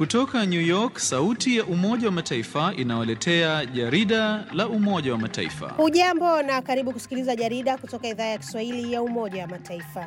Kutoka New York, sauti ya Umoja wa Mataifa inawaletea jarida la Umoja wa Mataifa. Hujambo na karibu kusikiliza jarida kutoka idhaa ya Kiswahili ya Umoja wa Mataifa.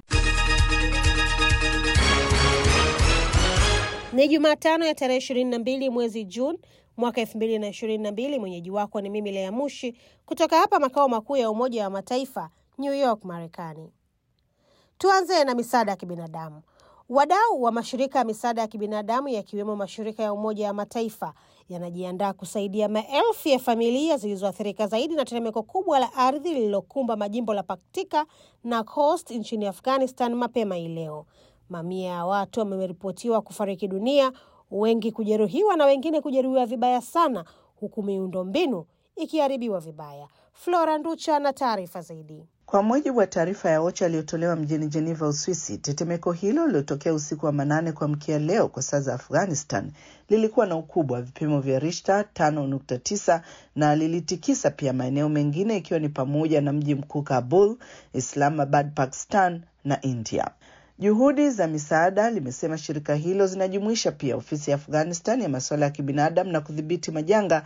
Ni Jumatano ya tarehe 22 mwezi Juni mwaka 2022. Mwenyeji wako ni mimi Lea Mushi kutoka hapa makao makuu ya Umoja wa Mataifa, New York, Marekani. Tuanze na misaada ya kibinadamu. Wadau wa mashirika ya misaada ya kibinadamu yakiwemo mashirika ya Umoja wa Mataifa yanajiandaa kusaidia maelfu ya familia zilizoathirika zaidi na tetemeko kubwa la ardhi lililokumba majimbo la Paktika na Khost nchini Afghanistan mapema hii leo. Mamia ya watu wameripotiwa kufariki dunia, wengi kujeruhiwa na wengine kujeruhiwa vibaya sana, huku miundombinu ikiharibiwa vibaya. Flora Nducha na taarifa zaidi. Kwa mujibu wa taarifa ya OCHA iliyotolewa mjini Geneva, Uswisi, tetemeko hilo lililotokea usiku wa manane kuamkia leo kwa saa za Afghanistan lilikuwa na ukubwa wa vipimo vya Richter 5.9 na lilitikisa pia maeneo mengine ikiwa ni pamoja na mji mkuu Kabul, Islamabad, Pakistan na India. Juhudi za misaada, limesema shirika hilo, zinajumuisha pia ofisi ya Afghanistan ya masuala ya kibinadamu na kudhibiti majanga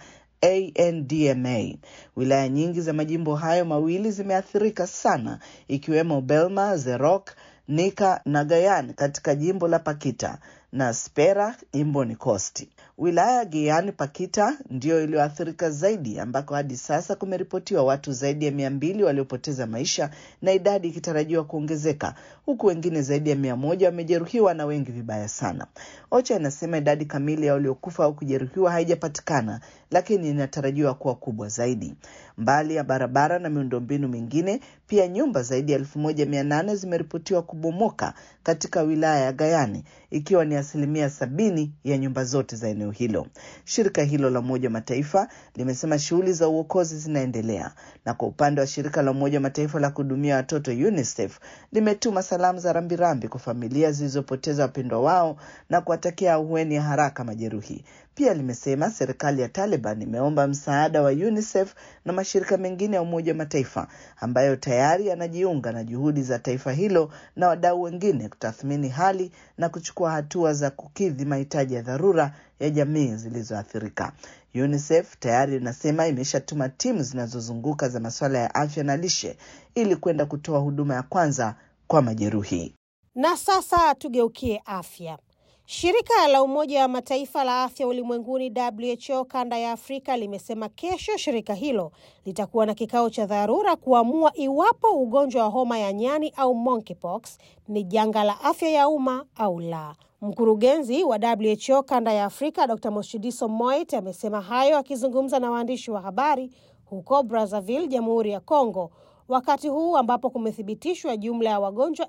ANDMA. Wilaya nyingi za majimbo hayo mawili zimeathirika sana, ikiwemo Belma, Zerok, Nika na Gayan katika jimbo la Pakita na Spera jimboni Kosti. Wilaya ya Giyani Pakita ndiyo iliyoathirika zaidi, ambako hadi sasa kumeripotiwa watu zaidi ya mia mbili waliopoteza maisha na idadi ikitarajiwa kuongezeka, huku wengine zaidi ya mia moja wamejeruhiwa na wengi vibaya sana. OCHA inasema idadi kamili ya waliokufa au kujeruhiwa haijapatikana, lakini inatarajiwa kuwa kubwa zaidi. Mbali ya barabara na miundombinu mingine, pia nyumba zaidi ya elfu moja mia nane zimeripotiwa kubomoka katika wilaya ya Gayani, ikiwa ni asilimia sabini ya nyumba zote za eneo hilo. Shirika hilo la Umoja wa Mataifa limesema shughuli za uokozi zinaendelea, na kwa upande wa shirika la Umoja wa Mataifa la kuhudumia watoto UNICEF limetuma salamu za rambirambi kwa familia zilizopoteza wapendwa wao na kuwatakia ahueni ya haraka majeruhi. Pia limesema serikali ya Taliban imeomba msaada wa UNICEF na mashirika mengine ya Umoja wa Mataifa ambayo tayari yanajiunga na juhudi za taifa hilo na wadau wengine kutathmini hali na kuchukua hatua za kukidhi mahitaji ya dharura ya jamii zilizoathirika. UNICEF tayari inasema imeshatuma timu zinazozunguka za masuala ya afya na lishe ili kwenda kutoa huduma ya kwanza kwa majeruhi. Na sasa tugeukie afya. Shirika la Umoja wa Mataifa la afya ulimwenguni WHO kanda ya Afrika limesema kesho shirika hilo litakuwa na kikao cha dharura kuamua iwapo ugonjwa wa homa ya nyani au monkeypox ni janga la afya ya umma au la. Mkurugenzi wa WHO kanda ya Afrika Dr Moshidiso Moit amesema hayo akizungumza na waandishi wa habari huko Brazzaville, Jamhuri ya Kongo, wakati huu ambapo kumethibitishwa jumla ya wagonjwa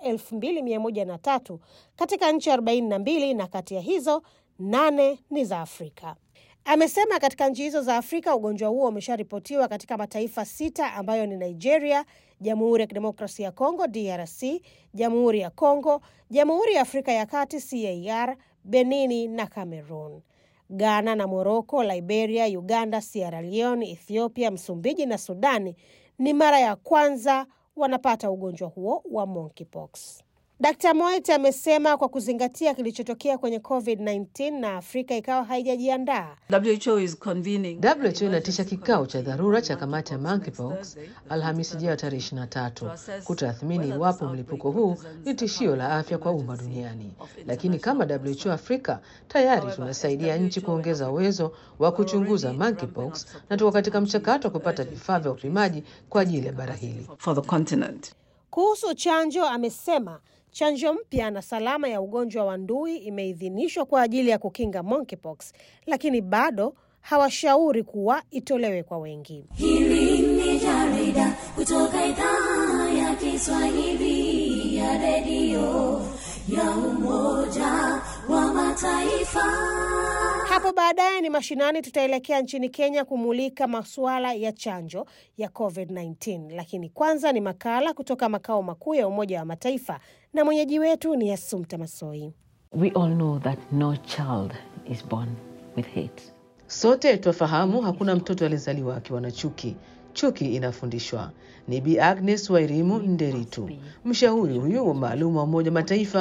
2103 katika nchi 42 na kati ya hizo nane ni za Afrika. Amesema katika nchi hizo za Afrika ugonjwa huo umesharipotiwa katika mataifa sita ambayo ni Nigeria, Jamhuri ya Kidemokrasia ya Kongo DRC, Jamhuri ya Kongo, Jamhuri ya Afrika ya Kati CAR, Benini na Cameroon. Ghana na Moroko, Liberia, Uganda, Sierra Leone, Ethiopia, Msumbiji na Sudani ni mara ya kwanza wanapata ugonjwa huo wa monkeypox. Dr. Moit amesema kwa kuzingatia kilichotokea kwenye COVID-19 na Afrika ikawa haijajiandaa. WHO is convening WHO inatisha kikao cha dharura cha kamati ya monkeypox Alhamisi ijayo tarehe 23 kutathmini iwapo mlipuko huu ni tishio la afya kwa umma duniani. Lakini kama WHO Afrika tayari tunasaidia nchi kuongeza uwezo wa kuchunguza monkeypox na tuko katika mchakato wa kupata vifaa vya upimaji kwa ajili ya bara hili. for the continent. Kuhusu chanjo, amesema chanjo mpya na salama ya ugonjwa wa ndui imeidhinishwa kwa ajili ya kukinga monkeypox, lakini bado hawashauri kuwa itolewe kwa wengi. Hili ni jarida kutoka idhaa ya Kiswahili ya redio ya Umoja wa Mataifa. Hapo baadaye ni mashinani, tutaelekea nchini Kenya kumulika masuala ya chanjo ya COVID-19, lakini kwanza ni makala kutoka makao makuu ya Umoja wa Mataifa na mwenyeji wetu ni Asumta Masoi. We all know that no child is born with hate. Sote twafahamu hakuna mtoto aliyezaliwa akiwa na chuki. Chuki inafundishwa. Ni Bi Agnes Wairimu Nderitu, mshauri huyu maalum wa Umoja Mataifa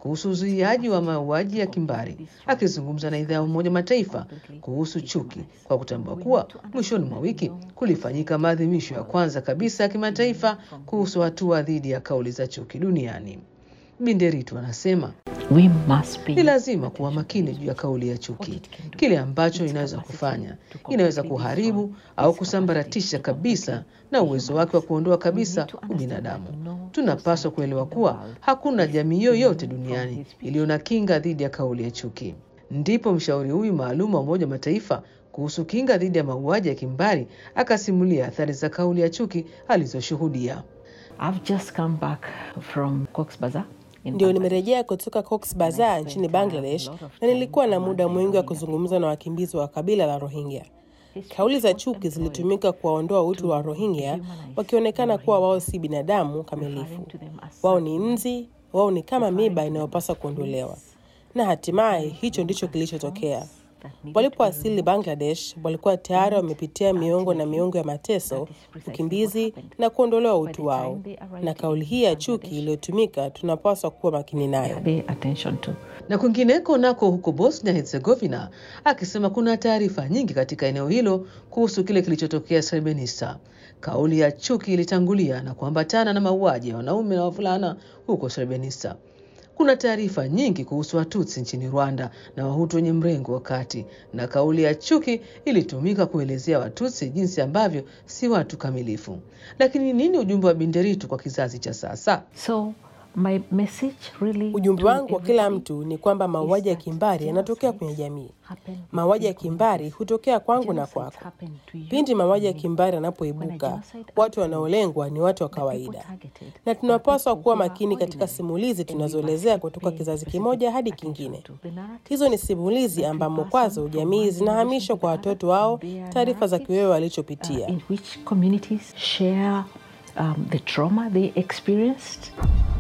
kuhusu uzuiaji wa mauaji ya kimbari, akizungumza na idhaa ya Umoja Mataifa kuhusu chuki, kwa kutambua kuwa mwishoni mwa wiki kulifanyika maadhimisho ya kwanza kabisa ya kimataifa kuhusu hatua dhidi ya kauli za chuki duniani. Binderitu anasema We must be ni lazima kuwa makini juu ya kauli ya chuki, kile ambacho inaweza kufanya. Inaweza kuharibu au kusambaratisha kabisa na uwezo wake wa kuondoa kabisa ubinadamu. Tunapaswa kuelewa kuwa hakuna jamii yoyote duniani iliyo na kinga dhidi ya kauli ya chuki. Ndipo mshauri huyu maalum wa Umoja wa Mataifa kuhusu kinga dhidi ya mauaji ya kimbari akasimulia athari za kauli ya chuki alizoshuhudia. I've just come back from Cox's Bazar. in Ndio Bangladesh. nimerejea kutoka Cox Bazar nchini Bangladesh na nilikuwa na muda mwingi wa kuzungumza na wakimbizi wa kabila la Rohingya. Kauli za chuki zilitumika kuwaondoa utu wa Rohingya, wakionekana kuwa wao si binadamu kamilifu. Wao ni nzi, wao ni kama miba inayopaswa kuondolewa. Na hatimaye hicho ndicho kilichotokea. Walipowasili Bangladesh, walikuwa tayari wamepitia miongo na miongo ya mateso, ukimbizi na kuondolewa utu wao. Na kauli hii ya chuki iliyotumika tunapaswa kuwa makini nayo. Pay attention to. na kwingineko nako huko Bosnia Herzegovina, akisema kuna taarifa nyingi katika eneo hilo kuhusu kile kilichotokea Srebrenica. Kauli ya chuki ilitangulia na kuambatana na mauaji ya wanaume na wavulana huko Srebrenica. Kuna taarifa nyingi kuhusu Watutsi nchini Rwanda na Wahutu wenye mrengo wa kati, na kauli ya chuki ilitumika kuelezea Watutsi jinsi ambavyo si watu kamilifu. Lakini nini ujumbe wa Binderitu kwa kizazi cha sasa? So my message really Ujumbe to wangu kwa kila everybody mtu ni kwamba mauaji ya that kimbari yanatokea genocide kwenye jamii. happen Mauaji ya to people. kimbari hutokea kwangu na Genocides kwako. happen to you Pindi mauaji ya and me. kimbari When a yanapoibuka, genocide watu happens, wanaolengwa ni watu wa the people kawaida, targeted na are tunapaswa people kuwa who are makini katika ordinary, simulizi and we tunazoelezea must kutoka pay kizazi specific kimoja hadi attention kingine. to the narratives Hizo ni simulizi that we ambamo pass on kwazo from jamii one zinahamishwa generation kwa to the watoto other, wao their taarifa za narratives, kiwewe uh, walichopitia. in which communities share um, the trauma they experienced.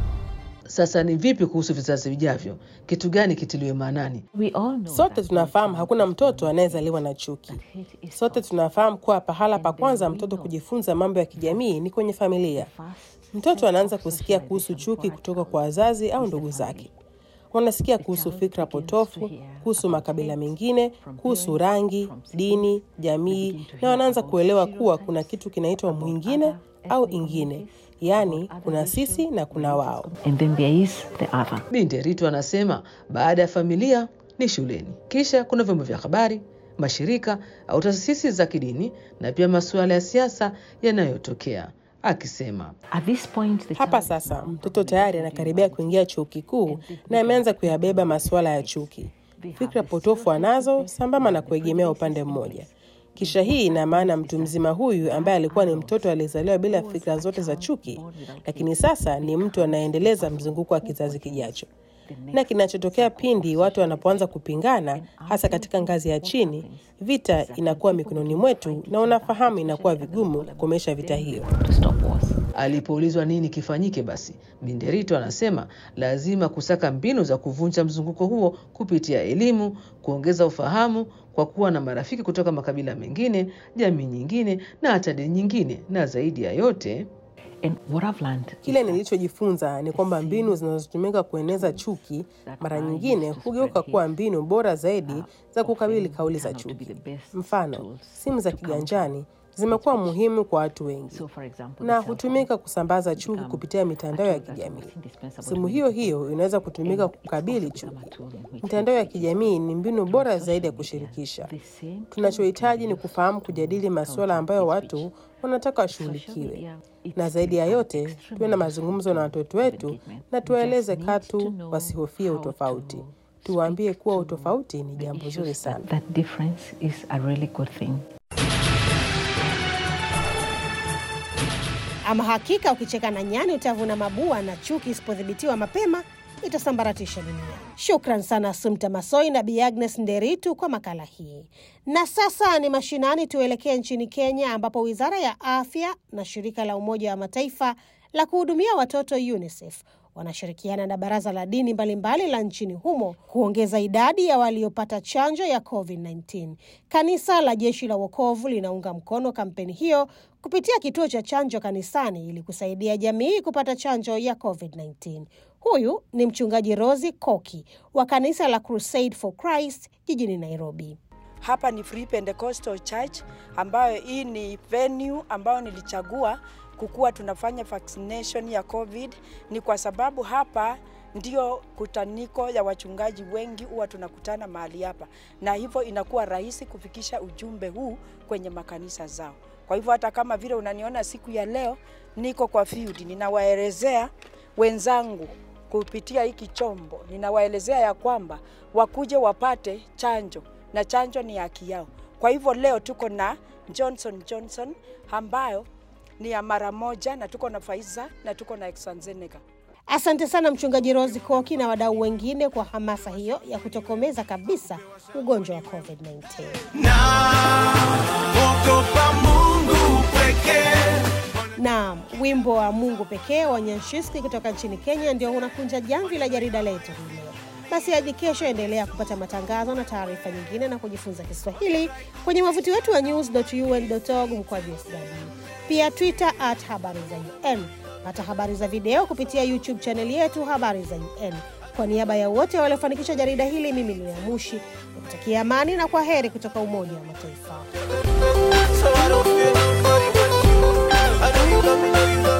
Sasa ni vipi kuhusu vizazi vijavyo? Kitu gani kitiliwe maanani? We all know Sote that tunafahamu hakuna mtoto anayezaliwa na chuki. hate is Sote tunafahamu kuwa pahala pa kwanza mtoto kujifunza mambo ya kijamii ni kwenye familia. Mtoto anaanza kusikia kuhusu chuki kutoka kwa wazazi au ndugu zake. Wanasikia kuhusu fikra potofu, kuhusu makabila mengine, kuhusu rangi, dini, jamii, na wanaanza kuelewa kuwa kuna kitu kinaitwa mwingine au ingine, yaani kuna sisi na kuna wao. and then there is the other. Binderitu anasema baada ya familia ni shuleni, kisha kuna vyombo vya habari, mashirika au taasisi za kidini na pia masuala ya siasa yanayotokea, akisema At this point, the Hapa child is sasa now mtoto tayari anakaribia kuingia chuo kikuu na ameanza kuyabeba masuala ya chuki. Fikra potofu anazo sambamba na kuegemea upande mmoja. Kisha hii ina maana mtu mzima huyu ambaye alikuwa ni mtoto aliyezaliwa bila fikra zote za chuki, lakini sasa ni mtu anaendeleza mzunguko wa kizazi kijacho. Na kinachotokea pindi watu wanapoanza kupingana, hasa katika ngazi ya chini, vita inakuwa mikononi mwetu, na unafahamu inakuwa vigumu kukomesha vita hiyo. to stop wars. Alipoulizwa nini kifanyike, basi Binderito anasema lazima kusaka mbinu za kuvunja mzunguko huo kupitia elimu, kuongeza ufahamu kwa kuwa na marafiki kutoka makabila mengine, jamii nyingine na hata dini nyingine, na zaidi ya yote And what I've learned Kile nilichojifunza ni kwamba mbinu zinazotumika kueneza chuki mara nyingine hugeuka kuwa mbinu bora zaidi za kukabili kauli za chuki. Mfano, simu za kiganjani zimekuwa muhimu kwa watu wengi So, for example, na the cell hutumika kusambaza chuki kupitia mitandao ya kijamii. Simu hiyo hiyo inaweza kutumika kukabili chuki. Mitandao ya kijamii ni mbinu bora zaidi ya kushirikisha. the same Tunachohitaji ni kufahamu kujadili masuala ambayo watu wanataka washughulikiwe, na zaidi ya yote tuwe na mazungumzo na watoto wetu na tuwaeleze katu wasihofie utofauti. Tuwaambie kuwa utofauti ni jambo zuri sana. that difference is a really good thing. Ama hakika ukicheka na nyani utavuna mabua, na chuki isipodhibitiwa mapema itasambaratisha dunia. Shukran sana Sumta Masoi na Bi Agnes Nderitu kwa makala hii. Na sasa ni mashinani, tuelekee nchini Kenya ambapo wizara ya afya na shirika la Umoja wa Mataifa la kuhudumia watoto UNICEF wanashirikiana na baraza la dini mbalimbali la nchini humo kuongeza idadi ya waliopata chanjo ya COVID-19. Kanisa la Jeshi la Wokovu linaunga mkono kampeni hiyo kupitia kituo cha chanjo kanisani ili kusaidia jamii kupata chanjo ya COVID-19. Huyu ni mchungaji Rosi Koki wa kanisa la Crusade for Christ jijini Nairobi. Hapa ni Free Pentecostal Church ambayo hii ni venue ambayo nilichagua kukuwa tunafanya vaccination ya COVID. Ni kwa sababu hapa ndio kutaniko ya wachungaji wengi huwa tunakutana mahali hapa, na hivyo inakuwa rahisi kufikisha ujumbe huu kwenye makanisa zao. Kwa hivyo hata kama vile unaniona siku ya leo niko kwa field, ninawaelezea wenzangu kupitia hiki chombo, ninawaelezea ya kwamba wakuje wapate chanjo na chanjo ni haki yao. Kwa hivyo leo tuko na Johnson Johnson ambayo ni ya mara moja, na tuko na Pfizer na tuko na AstraZeneca. Asante sana mchungaji Rosi Koki na wadau wengine kwa hamasa hiyo ya kutokomeza kabisa ugonjwa wa COVID-19. Naam, wimbo wa Mungu pekee wa Nyanshiski kutoka nchini Kenya ndio unakunja jamvi la jarida letu hii leo. Basi hadi kesho, endelea kupata matangazo na taarifa nyingine na kujifunza Kiswahili kwenye wavuti wetu wa news.un.org mkwaju sw, pia Twitter at habari za UN. Pata habari za video kupitia YouTube chaneli yetu habari za UN. Kwa niaba ya wote waliofanikisha jarida hili, mimi ni Yamushi nikutakia amani na kwa heri kutoka Umoja wa Mataifa. So I don't feel nobody but you. I know you love me, know you love me.